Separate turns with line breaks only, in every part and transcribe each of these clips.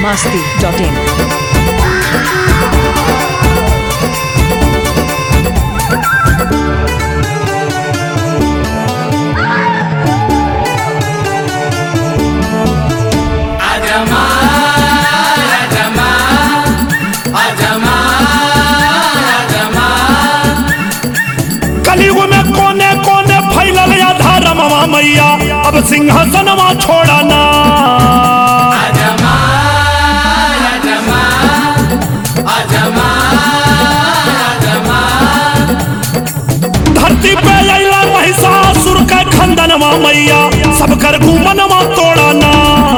masti.in.
कलयुग में कोने कोने फैलल या धर्मवा मैया अब सिंहासनवा छोड़ा ना धरती पे अला महिषासुर का खंदनवा मैया सब कर घूमनवा तोड़ा ना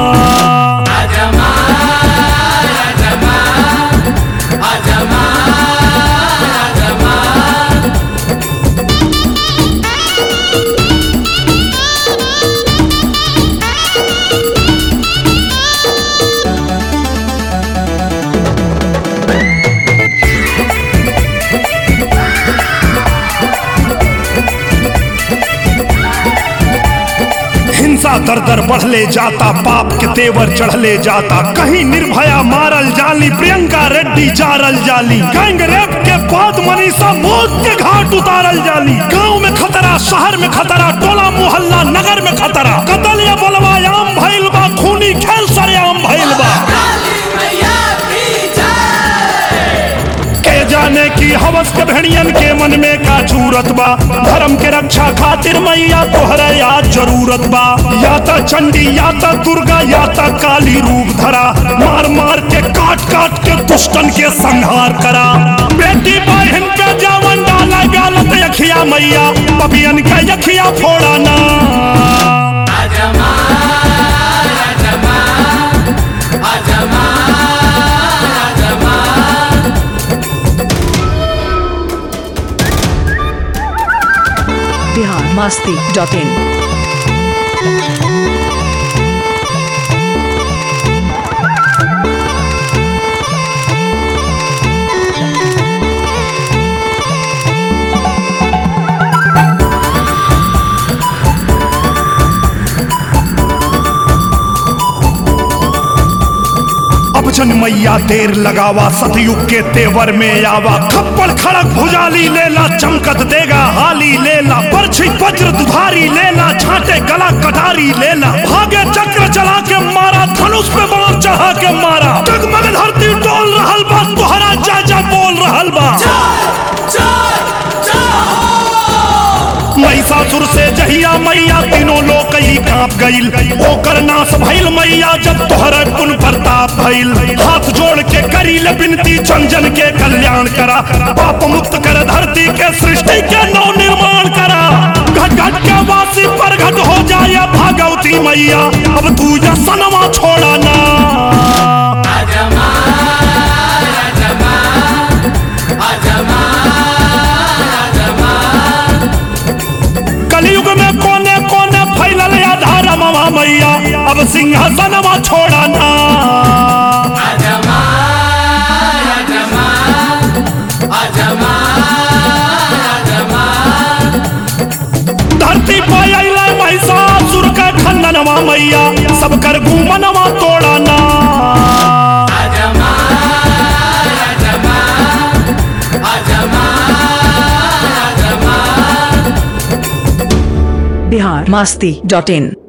हिंसा दर दर बढ़ले जाता पाप के तेवर चढ़ले जाता कहीं निर्भया मारल जाली प्रियंका रेड्डी जारल जाली गैंग रेप के बाद मनीषा मौत के घाट उतारल जाली गांव में खतरा शहर में खतरा टोला मोहल्ला नगर में खतरा कतल या बलवा आम भइल बा खूनी खेल सरेआम भइल बा के जाने की हवस के भेड़ियन के मन में का जरूरत बा धर्म के रक्षा खातिर मैया तोहरे याद जरूरत बा या त चंडी या त दुर्गा या त काली रूप धरा मार मार के काट काट के दुष्टन के संहार करा बेटी बहन पे जावन डाला गालत यखिया मैया पपियन का यखिया फोड़ा ना
Bihar masti.in.
अब जन मैया देर लगावा सतयुग के तेवर में आवा खप्पड़ खड़क भुजाली लेला चमकत देगा हाली लेला परछी वज्र दुधारी लेला छाटे गला कटारी लेला भागे चक्र चला के मारा धनुष पे बाण चढ़ा के मारा जगमग धरती डोल रहल बा तोहरा जा जा बोल रहल बा महिषासुर से जहिया मैया तीनों लोग ही कांप गईल ओकर नाश भइल मैया जब तोहर कुल प्रताप भइल हाथ जोड़ के करी ले बिनती जन जन के कल्याण करा पाप मुक्त कर धरती के सृष्टि के नव निर्माण करा घट घट के वासी पर घट हो जाए भागवती मैया अब तू या सनवा छोड़ा ना कलयुग में कोने कोने फैलल या धर्मवा मैया अब सिंहासनवा छोड़ा ना धरती पर अइला महिषासुर का खंडनवा मैया सब कर घूमनवा तोड़ा ना
Bihar masti.in.